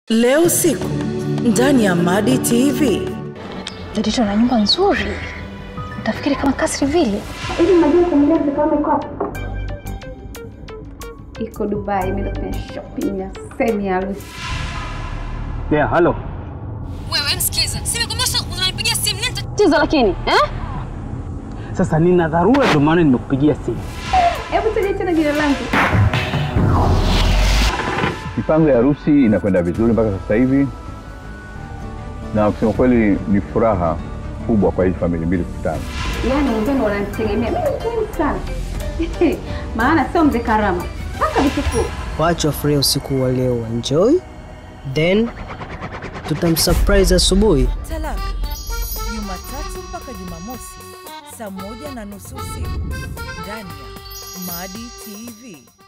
Leo usiku ndani ya Madi TV. Zedito na nyumba nzuri, utafikiri kama kasri vile. Hivi mnajua familia zikawa iko wapi? Iko Dubai, imeenda kufanya shopping ya semi harusi. Yeah, halo. Wewe msikiza, simekwambia sasa unanipigia simu nini Tatizo lakini eh? Sasa nina dharura ndio maana nimekupigia simu. Hebu taja tena jina langu. Mipango ya harusi inakwenda vizuri mpaka sasa hivi, na kusema kweli ni furaha kubwa kwa hizi familia mbili kukutana. Yaani wenzenu wananitegemea mimi ni muhimu sana. Maana sio mzee Karama. Mpaka vitukuu. Wacha wafurahia usiku wa leo, enjoy then tutamsurprise asubuhi. Talaka Jumatatu mpaka Jumamosi saa moja na nusu usiku ndani ya Madi TV.